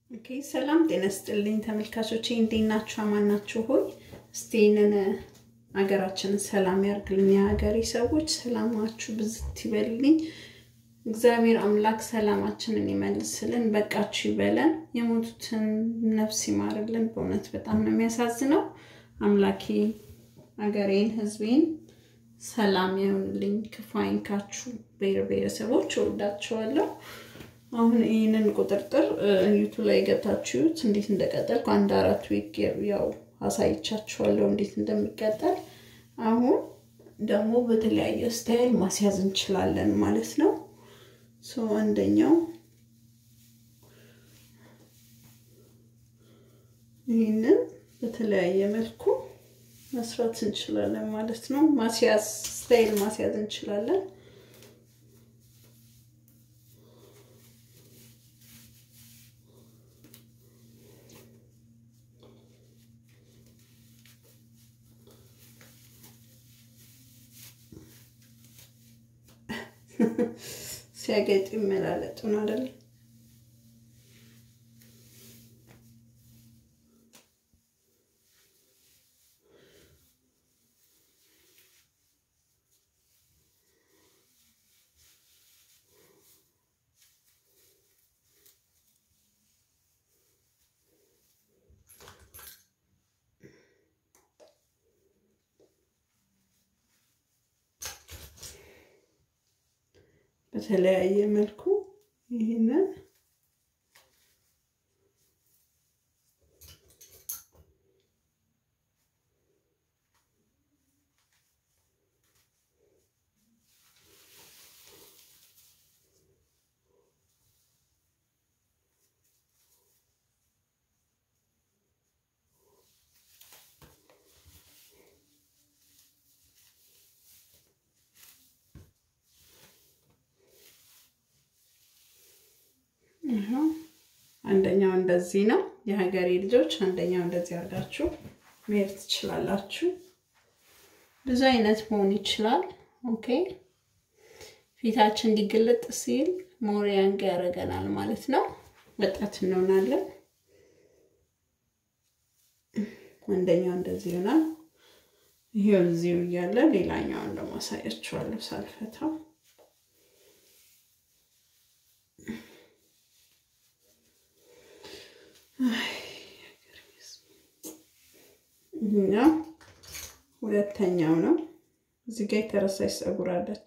ኦኬ ሰላም ጤና ስጥልኝ ተመልካቾቼ፣ እንዴት ናችሁ? አማን ናችሁ ሆይ? እስቲ ይህንን ሀገራችንን ሰላም ያርግልን። የሀገሬ ሰዎች ሰላማችሁ ብዝት ይበልልኝ። እግዚአብሔር አምላክ ሰላማችንን ይመልስልን፣ በቃችሁ ይበለን፣ የሞቱትን ነፍስ ይማርልን። በእውነት በጣም ነው የሚያሳዝነው። አምላኬ ሀገሬን፣ ሕዝቤን ሰላም ይሁንልኝ፣ ክፉ አይንካችሁ። ብሔር ብሔረሰቦች እወዳችኋለሁ። አሁን ይህንን ቁጥርጥር ዩቱ ላይ ገብታችሁት እንዴት እንደቀጠልኩ አንድ አራት ዊክ ያው አሳይቻችኋለሁ እንዴት እንደሚቀጠል። አሁን ደግሞ በተለያየ ስታይል ማስያዝ እንችላለን ማለት ነው። ሶ አንደኛው ይህንን በተለያየ መልኩ መስራት እንችላለን ማለት ነው። ማስያዝ ስታይል ማስያዝ እንችላለን። ሲያጌጥ ይመላለጡን አይደል? በተለያየ መልኩ ይህንን አንደኛው እንደዚህ ነው። የሀገሬ ልጆች አንደኛው እንደዚህ አድርጋችሁ መሄድ ትችላላችሁ። ብዙ አይነት መሆን ይችላል። ኦኬ ፊታችን እንዲገለጥ ሲል ሞር ያንግ ያደርገናል ማለት ነው። ወጣት እንሆናለን። አንደኛው እንደዚህ ይሆናል። ይሄው እዚሁ እያለ ሌላኛውን ደግሞ አሳያችኋለሁ ሳልፈታው ይህኛው ሁለተኛው ነው። እዚህ ጋር የተረሳች ፀጉር አለች።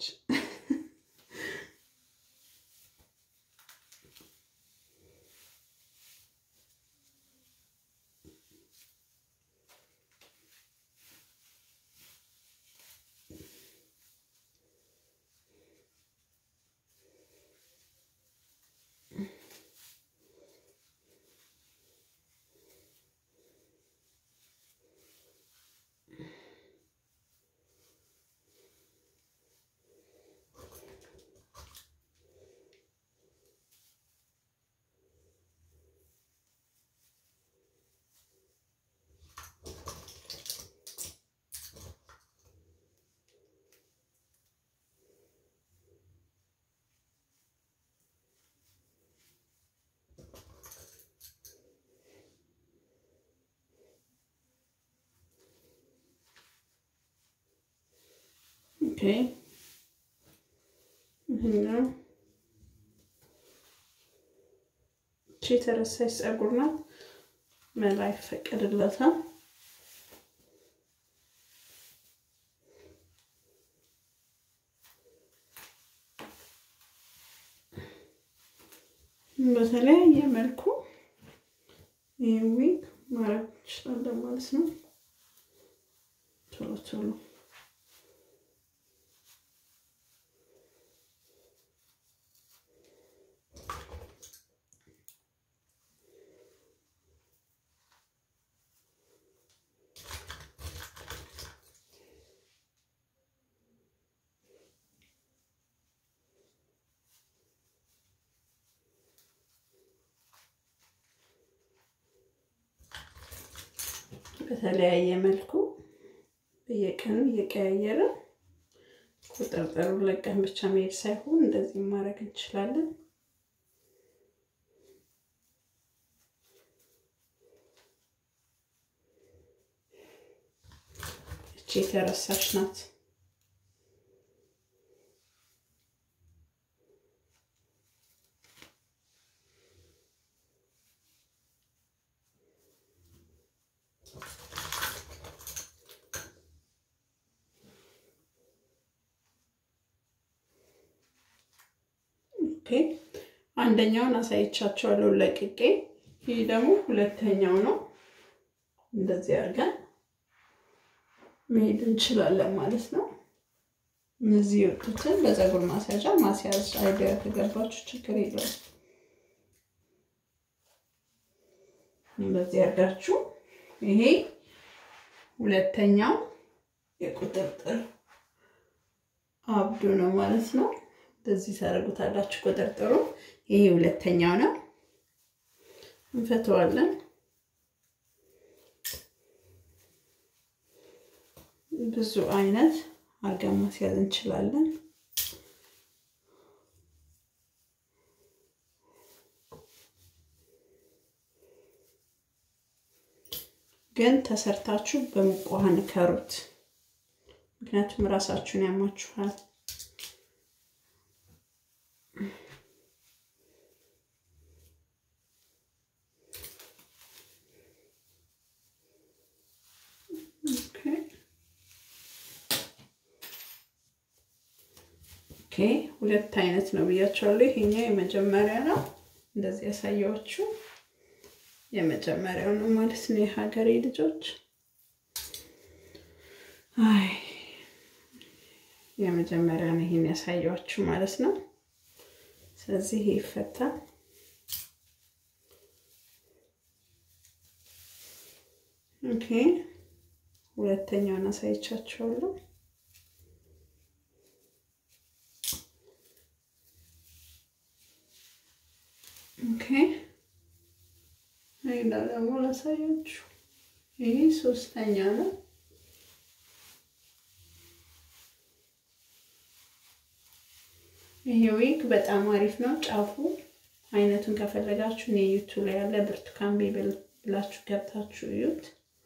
ኦኬ ይህኛው እቺ የተረሳች ፀጉር ናት። መላ ይፈቀድለታል። በተለያየ መልኩ ይህ ዊግ ማድረግ እንችላለን ማለት ነው። ቶሎ ቶሎ በተለያየ መልኩ በየቀኑ እየቀያየረ ቁጥርጥሩ ለቀን ብቻ መሄድ ሳይሆን እንደዚህ ማድረግ እንችላለን። የተረሳች ናት። ኦኬ አንደኛውን አሳይቻቸዋለሁ ለቅቄ። ይህ ደግሞ ሁለተኛው ነው። እንደዚህ አድርገን መሄድ እንችላለን ማለት ነው። እነዚህ የወጡትን በፀጉር ማስያዣ ማስያዝ አይዲያ ከገባችሁ ችግር የለውም። እንደዚህ አድርጋችሁ ይሄ ሁለተኛው የቁጥርጥር አብዶ ነው ማለት ነው። እንደዚህ ታደርጉታላችሁ ቁጥርጥሩ። ይሄ ሁለተኛው ነው። እንፈተዋለን። ብዙ አይነት አድርገን ማስያዝ እንችላለን። ግን ተሰርታችሁ በሙቅ ውሃ ንከሩት፣ ምክንያቱም ራሳችሁን ያማችኋል። ኦኬ ሁለት አይነት ነው ብያቸዋለሁ። ይሄኛው የመጀመሪያ ነው፣ እንደዚህ ያሳየኋችሁ የመጀመሪያው ነው ማለት ነው። የሀገሬ ልጆች አይ የመጀመሪያ ነው ይሄን ያሳየኋችሁ ማለት ነው። ስለዚህ ይሄ ይፈታል። ኦኬ ሁለተኛውን አሳይቻችኋለሁ። ኦኬ ሌላ ደግሞ ላሳያችሁ። ይህ ሶስተኛ ነው። ይሄ ዊግ በጣም አሪፍ ነው። ጫፉ አይነቱን ከፈለጋችሁ እኔ ዩቱብ ላይ ያለ ብርቱካን ቤብል ብላችሁ ገብታችሁ እዩት።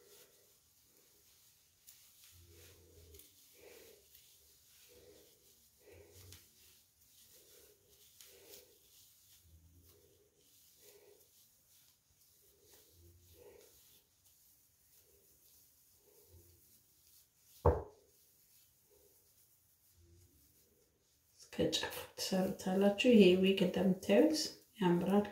ከጫፉ ትሰሩታላችሁ። ይሄ ዊግ እንደምታዩት ያምራል።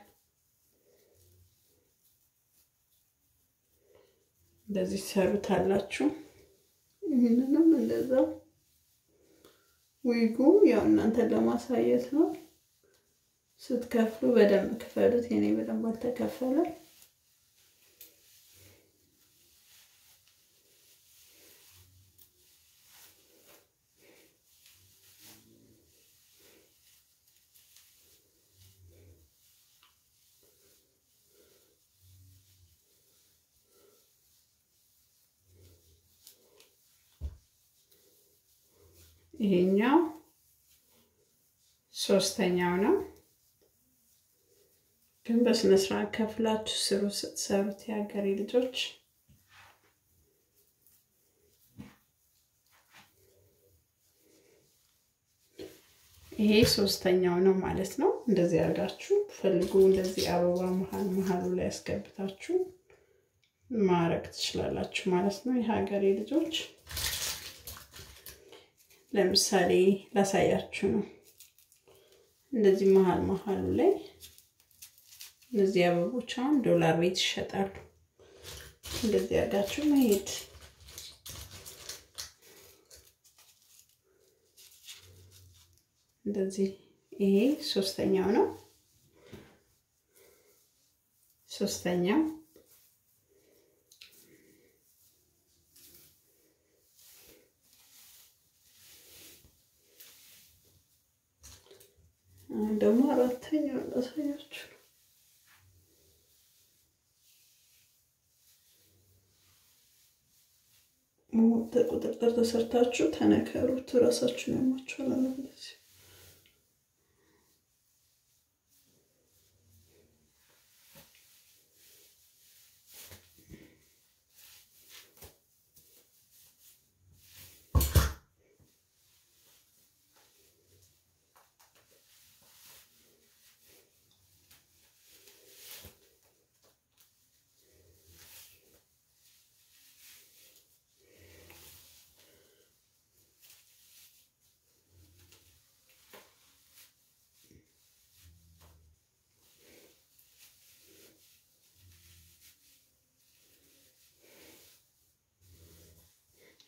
እንደዚህ ትሰሩታላችሁ። ይህንንም እንደዛው ዊጉ ያው እናንተን ለማሳየት ነው። ስትከፍሉ በደንብ ክፈሉት። የኔ በደንብ አልተከፈለም። ይሄኛው ሶስተኛው ነው። ግን በስነ ስርዓት ከፍላችሁ ስሩ ስትሰሩት የሀገሬ ልጆች። ይሄ ሶስተኛው ነው ማለት ነው። እንደዚህ አድርጋችሁ ፈልጉ። እንደዚህ አበባ መሀል መሀሉ ላይ ያስገብታችሁ ማረግ ትችላላችሁ ማለት ነው የሀገሬ ልጆች። ለምሳሌ ላሳያችሁ ነው። እንደዚህ መሀል መሀሉ ላይ እነዚህ አበቦች አሁን ዶላር ቤት ይሸጣሉ። እንደዚህ አድርጋችሁ መሄድ እንደዚህ። ይሄ ሶስተኛው ነው። ሶስተኛው ደግሞ አራተኛው ላሳያችሁ። ቁጥጥር ተሰርታችሁ ተነከሩት። እራሳችሁን ያማችኋል። እንደዚህ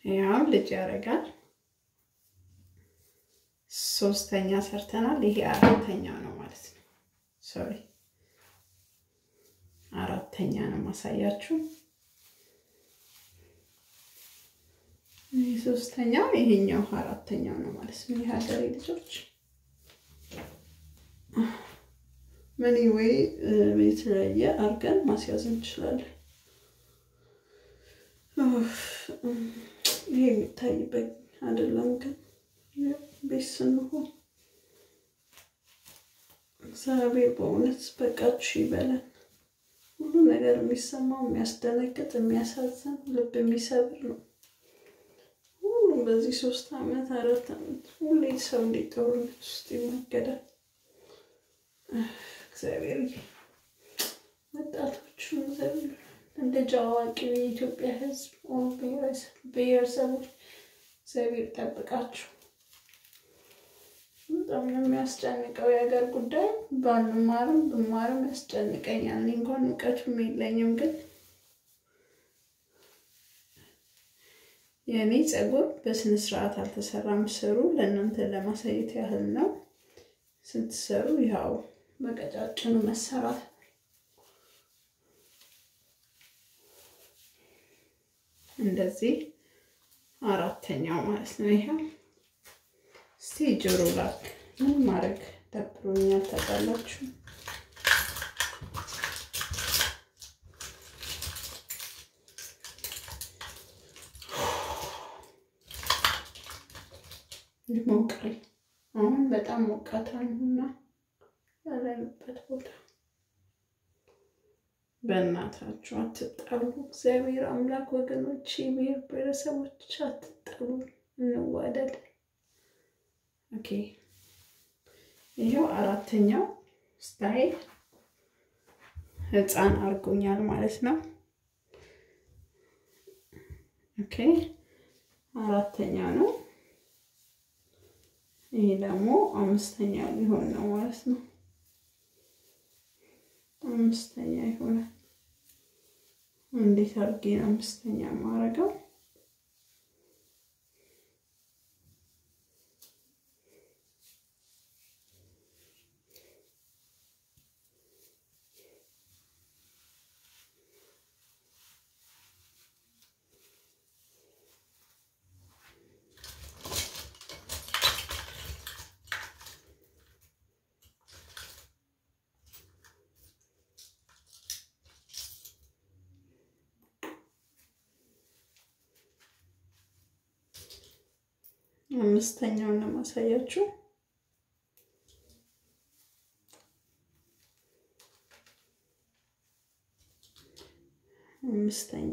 ያው ልጅ ያደርጋል። ሶስተኛ ሰርተናል። ይሄ አራተኛው ነው ማለት ነው። ሶሪ አራተኛ ነው ማሳያችሁ። ይህ ሶስተኛው፣ ይሄኛው አራተኛው ነው ማለት ነው። የሀገሬ ልጆች ምን ወይ የተለያየ አድርገን ማስያዝ እንችላለን። ይሄ የሚታይበት አይደለም ግን ቤት ስንሆን እግዚአብሔር በእውነት በቃችሁ ይበለን። ሁሉ ነገር የሚሰማው የሚያስደነግጥ፣ የሚያሳዝን፣ ልብ የሚሰብር ነው። ሁሉም በዚህ ሶስት አመት አራት አመት ሁሌ ሰው እንዴት ጦርነት ውስጥ ይመገዳል። እግዚአብሔር ወጣቶቹ እንደ አዋቂው የኢትዮጵያ ሕዝብ ብሔረሰቦች እግዚአብሔር ጠብቃችሁ። በጣም ነው የሚያስጨንቀው የሀገር ጉዳይ። ባንማርም ብማርም ያስጨንቀኛል። እኔ እንኳን እውቀቱም የለኝም፣ ግን የእኔ ፀጉር በስነ ስርዓት አልተሰራም። ስሩ ለእናንተ ለማሳየት ያህል ነው። ስትሰሩ ያው በቀጫጭኑ መሰራት እንደዚህ አራተኛው ማለት ነው። ይሄ እስቲ ጆሮ ላክ ምን ማድረግ ደብሮኛል ታውቃላችሁ። ይሞቃል። አሁን በጣም ሞቃታልና ያለንበት ቦታ በእናታችሁ አትጣሉ። እግዚአብሔር አምላክ ወገኖች፣ ብሔር ብሔረሰቦች አትጣሉ፣ እንዋደድ። ኦኬ ይሄው አራተኛው ስታይል ህፃን አድርጎኛል ማለት ነው። ኦኬ አራተኛው ነው። ይሄ ደግሞ አምስተኛ ሊሆን ነው ማለት ነው። አምስተኛ ይሆናል። እንዴት አድርጌ ነው አምስተኛ ማረገው? አምስተኛውን ነው ማሳያችሁ። አምስተኛ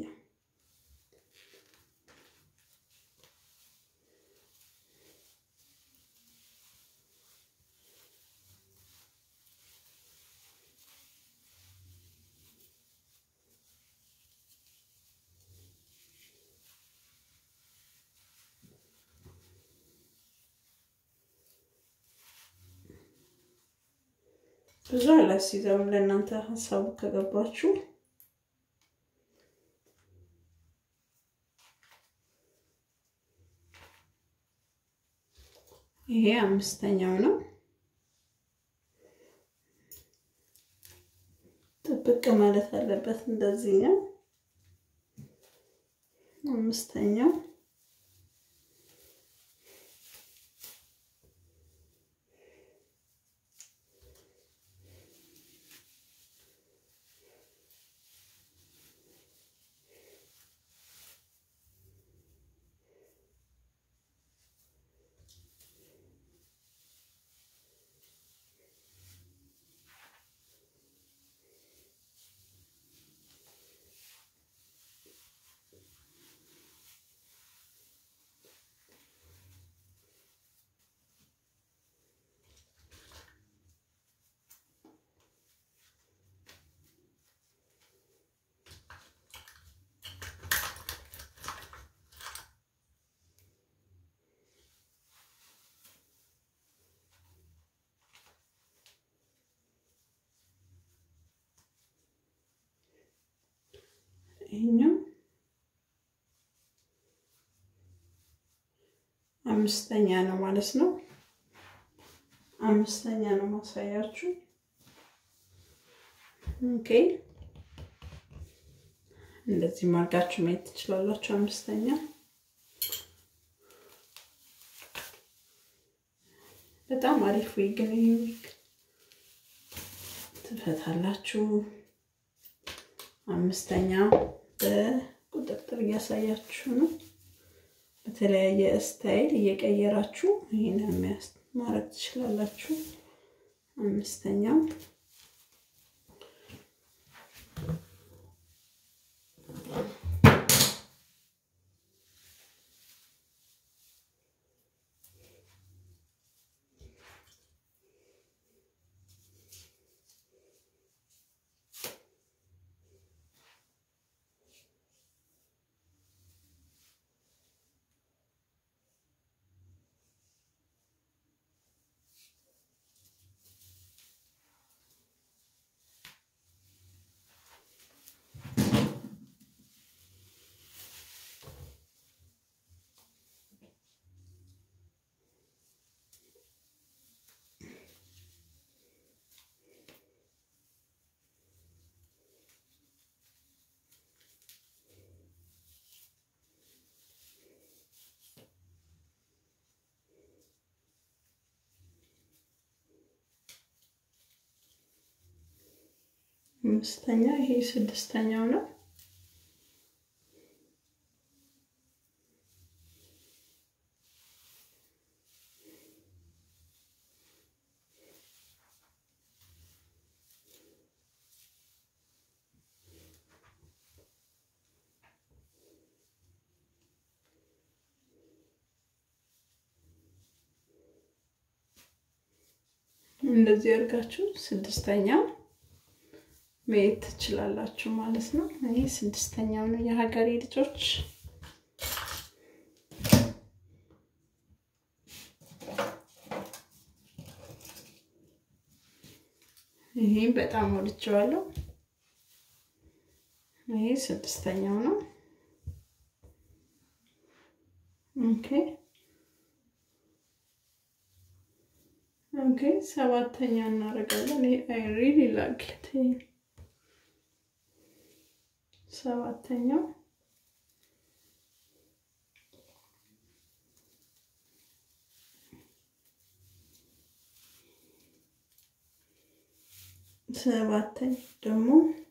ብዙ አላስይዘውም። ለእናንተ ሀሳቡ ከገባችሁ ይሄ አምስተኛው ነው። ጥብቅ ማለት አለበት። እንደዚህ ነው አምስተኛው ይሄኛው አምስተኛ ነው ማለት ነው። አምስተኛ ነው ማሳያችሁ። ኦኬ እንደዚህ ማርጋችሁ ማየት ትችላላችሁ። አምስተኛ በጣም አሪፍ ዊግ ነው። ይህ ዊግ ትፈታላችሁ። አምስተኛ በቁጥጥር እያሳያችሁ ነው። በተለያየ ስታይል እየቀየራችሁ ይህንን የሚያስ ማድረግ ትችላላችሁ። አምስተኛው አምስተኛ ይሄ ስድስተኛው ነው። እንደዚህ አድርጋችሁ ስድስተኛው መሄድ ትችላላችሁ ማለት ነው። ይህ ስድስተኛው ነው የሀገሬ ልጆች። ይህ በጣም ወድጀዋለሁ። ይህ ስድስተኛው ነው። ኦኬ ኦኬ፣ ሰባተኛ እናደርጋለን። ይሄ አይ ሪሊ ላይክ ኢት ሰባተኛው ሰባተኛው ደግሞ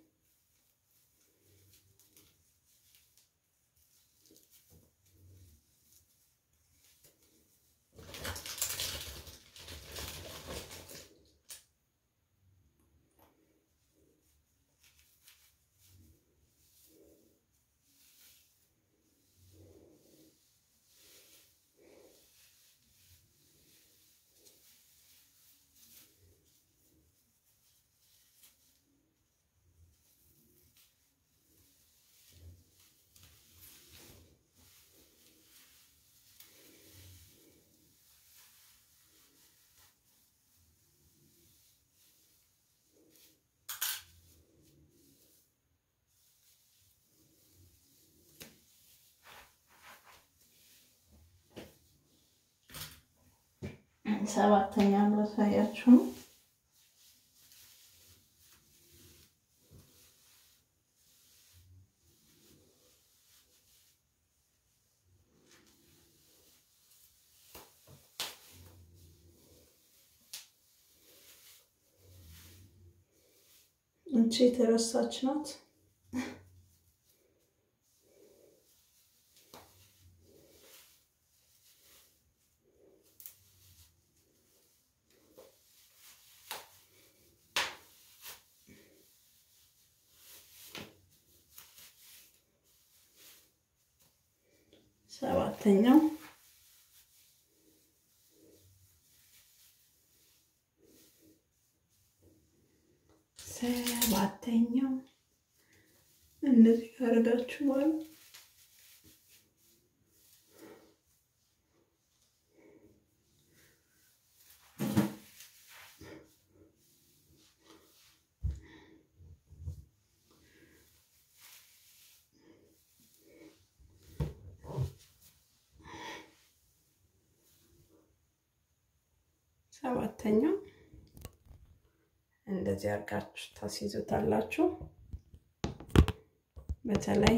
ሰባተኛ ላሳያችሁ ነው። እቺ የተረሳች ናት። ሰባተኛው ሰባተኛው እንደዚህ ካደረጋችሁ በኋላ ሰባተኛው እንደዚህ አድርጋችሁ ታስይዙታላችሁ። በተለይ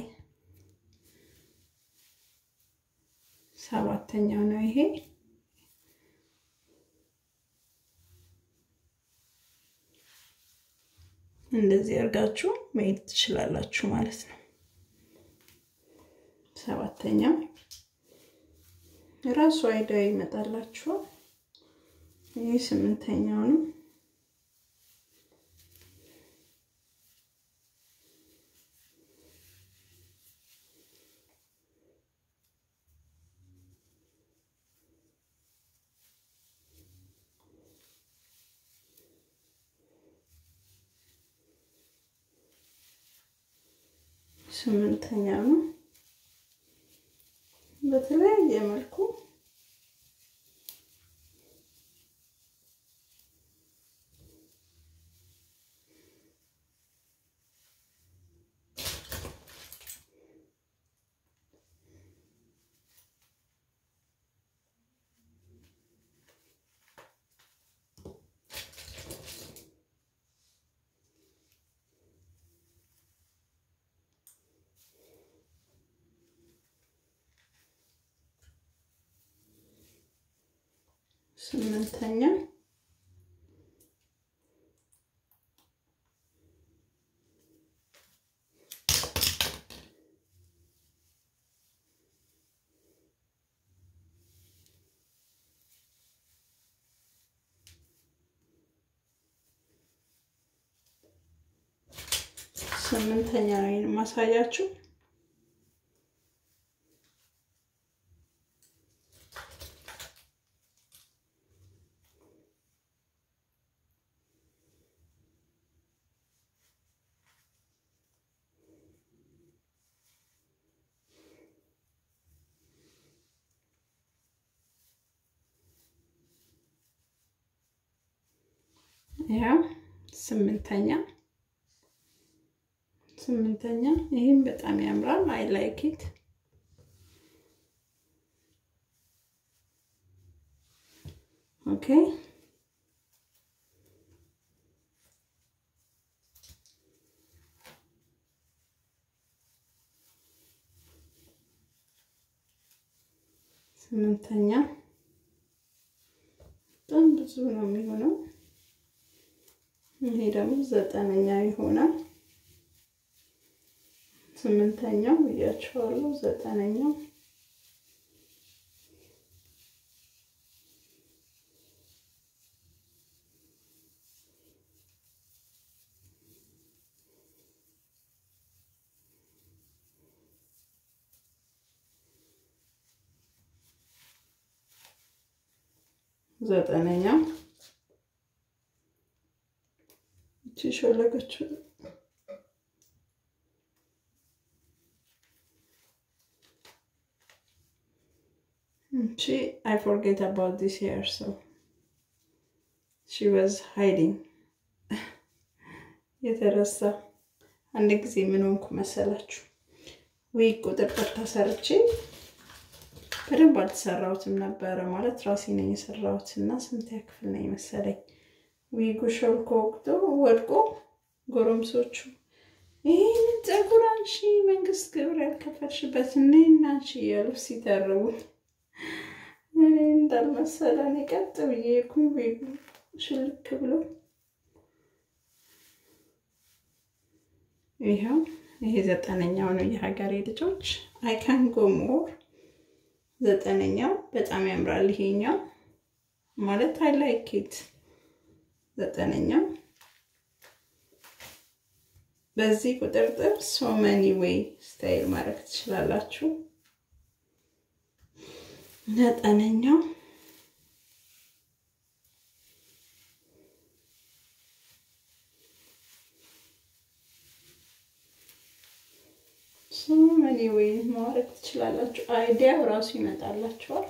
ሰባተኛው ነው ይሄ። እንደዚህ አድርጋችሁ መሄድ ትችላላችሁ ማለት ነው። ሰባተኛው ራሱ አይዳ ይመጣላችኋል። ይህ ስምንተኛው ነው። ስምንተኛ ነው። በተለያየ መልኩ ስምንተኛ ስምንተኛ ነው የማሳያችሁ። ያው ስምንተኛ ስምንተኛ ይህም በጣም ያምራል። አይ ላይክ ኢት ኦኬ። ስምንተኛ በጣም ብዙ ነው የሚሆነው። ይሄ ደግሞ ዘጠነኛ ይሆናል። ስምንተኛው ብያቸዋለሁ። ዘጠነኛው ዘጠነኛው እቺ ሾለከችው She, I forget about this hair, so she was hiding. የተረሳ አንድ ጊዜ ምን ሆንኩ መሰላችሁ? ዊግ ቁጥርጥር ተሰርቼ በደንብ አልተሰራሁትም ነበረ ማለት ራሴ ነኝ የሰራሁት እና ስንተኛ ክፍል ነኝ መሰለኝ ዊጉ ሾልኮ ወቅቶ ወድቆ ጎረምሶቹ ይህንን ፀጉር አንሺ መንግስት ግብር ያልከፈልሽበት እኔና አንቺ እያሉ ሲተርቡኝ እኔ እንዳልመሰለ እኔ ቀጥ ብዬ ኩኝ ዊጉ ሽልክ ብሎ ይኸው ይሄ ዘጠነኛው ነው የሀገሬ ልጆች አይካን ጎ ሞር ዘጠነኛው በጣም ያምራል። ይሄኛው ማለት አይ ላይክ ኢት ዘጠነኛው በዚህ ቁጥርጥር ሶ መኒ ዌይ ስታይል ማድረግ ትችላላችሁ። ዘጠነኛው ሶ መኒ ዌይ ማድረግ ትችላላችሁ። አይዲያው ራሱ ይመጣላችኋል።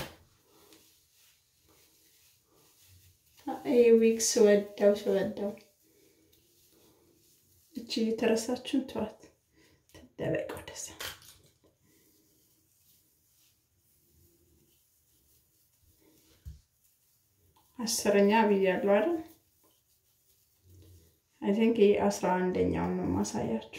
ይህ ዊግ ስወደው ስወደው እቺ የተረሳችሁን ተዋት፣ ትደበቅ ወደዛ። አስረኛ ብያለሁ አይደል? አይ ቲንክ ይህ አስራ አንደኛውን ነው ማሳያችሁ።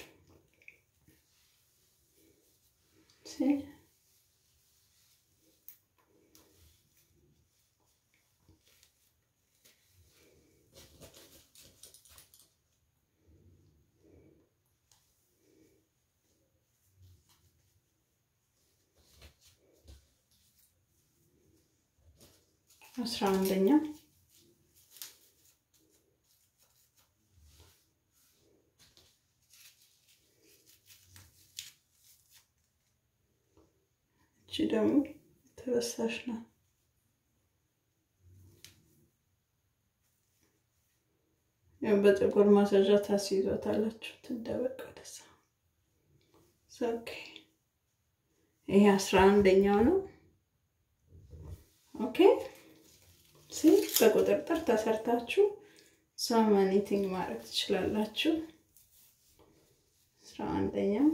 አስራ አንደኛ እቺ ደግሞ ተበሳሽ ነው። ያው በጥቁር ማስያዣ ታስይዟታላችሁ። ትደበቅ ወደዛ። ኦኬ ይሄ አስራ አንደኛው ነው። ኦኬ ሲ በቁጥርጥር ተሰርታችሁ ሰም ኤኒቲንግ ማድረግ ትችላላችሁ። አስራ አንደኛው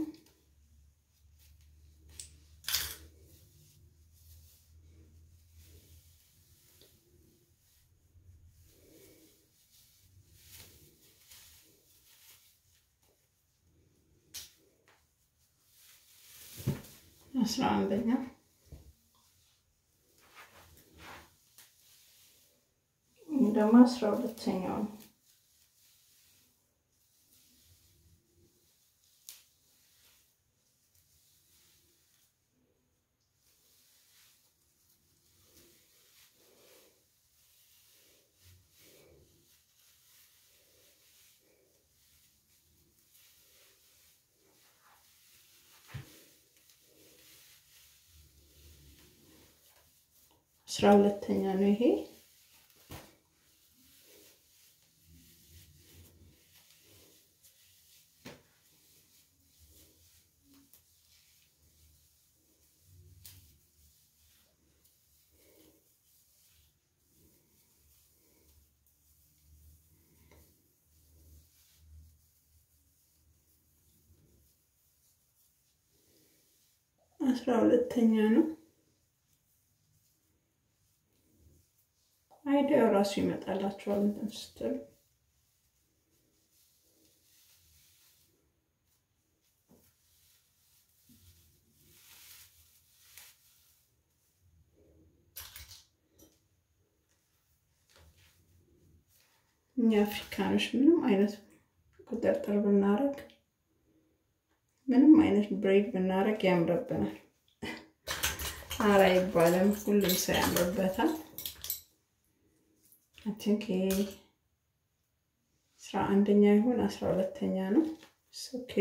አስራ አንደኛው ደግሞ አስራ ሁለተኛው ነው። አስራ ሁለተኛ ነው ይሄ አስራ ሁለተኛ ነው። አይዲያው ራሱ ይመጣላችኋል እንትን ስትሉ እኛ አፍሪካኖች ምንም አይነት ቁጥርጥር ብናረግ ምንም አይነት ብሬድ ብናረግ ያምርብናል። አራ ይባልም ሁሉም ሰው ያምርበታል። አይ ቲንክ አስራ አንደኛ ይሁን አስራ ሁለተኛ ነው። ኦኬ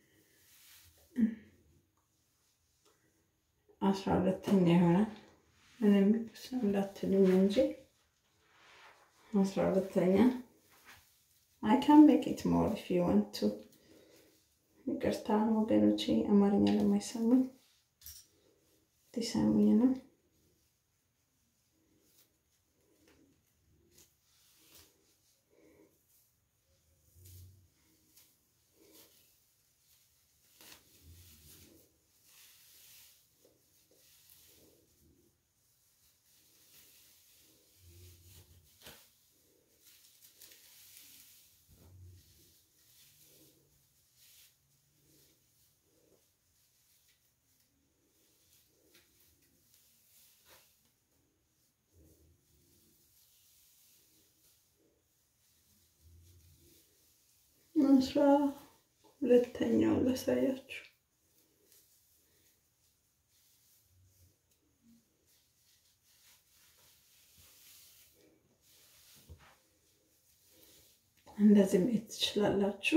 አስራ ሁለተኛ ይሆናል። ምንም እንዳትሉኝ እንጂ አስራ ሁለተኛ አይ ካን ሜክ ኢት ሞር ኢፍ ዩ ዋንት ቱ። ይቅርታ ወገኖቼ አማርኛ ለማይሰሙኝ ሊሰሙኝ ነው። አስራ ሁለተኛው ላሳያችሁ። እንደዚህ ማየት ትችላላችሁ።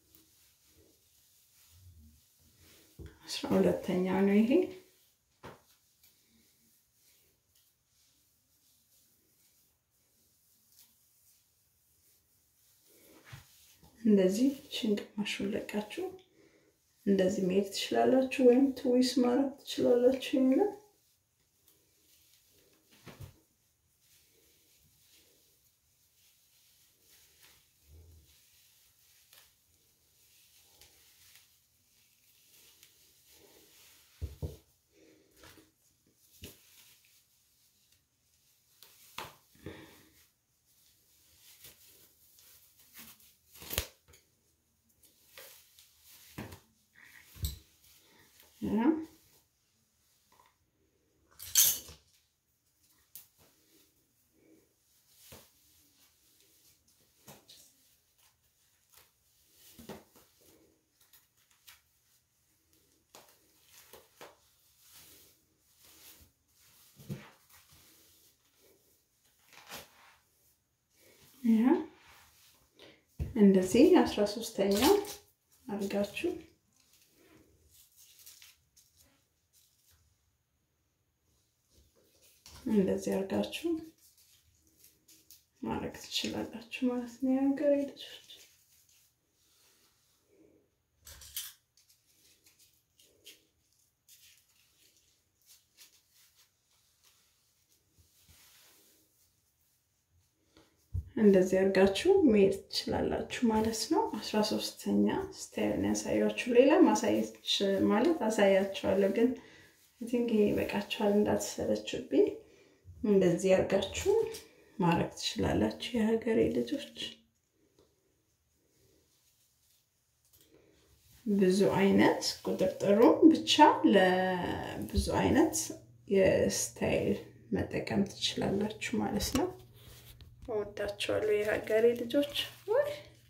አስራ ሁለተኛ ነው ይሄ። እንደዚህ ችን ግማሹን ለቃችሁ እንደዚህ መሄድ ትችላላችሁ፣ ወይም ትዊስ ማድረግ ትችላላችሁ። ይሄንን እንደዚህ አስራ ሶስተኛ አድርጋችሁ እንደዚህ አድርጋችሁ ማድረግ ትችላላችሁ ማለት ነው። የሀገሬ ልጆች እንደዚህ አድርጋችሁ መሄድ ትችላላችሁ ማለት ነው። አስራ ሶስተኛ ስታይልን ያሳያችሁ። ሌላ ማሳየት ማለት አሳያችኋለሁ፣ ግን ቲንክ ይሄ ይበቃችኋል እንዳትሰለችብኝ። እንደዚህ አድርጋችሁ ማድረግ ትችላላችሁ የሀገሬ ልጆች። ብዙ አይነት ቁጥርጥሩ ብቻ ለብዙ አይነት የስታይል መጠቀም ትችላላችሁ ማለት ነው። እወዳቸዋለሁ የሀገሬ ልጆች። ወይ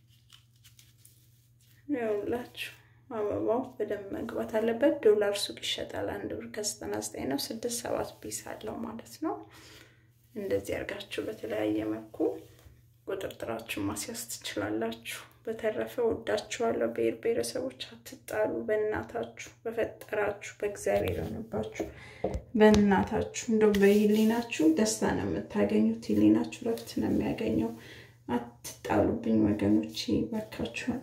ይኸውላችሁ አበባው በደንብ መግባት አለበት። ዶላር ሱቅ ይሸጣል። አንድ ብር ከዘጠና ዘጠኝ ነው። ስድስት ሰባት ፒስ አለው ማለት ነው። እንደዚህ አድርጋችሁ በተለያየ መልኩ ቁጥርጥራችሁን ማስያዝ ትችላላችሁ። በተረፈ ወዳችኋለሁ። ብሔር ብሔረሰቦች አትጣሉ። በእናታችሁ በፈጠራችሁ በእግዚአብሔር ሆነባችሁ በእናታችሁ እንደው በህሊናችሁ ደስታ ነው የምታገኙት። ህሊናችሁ ረፍት ነው የሚያገኘው። አትጣሉብኝ ወገኖቼ፣ ባካችኋል።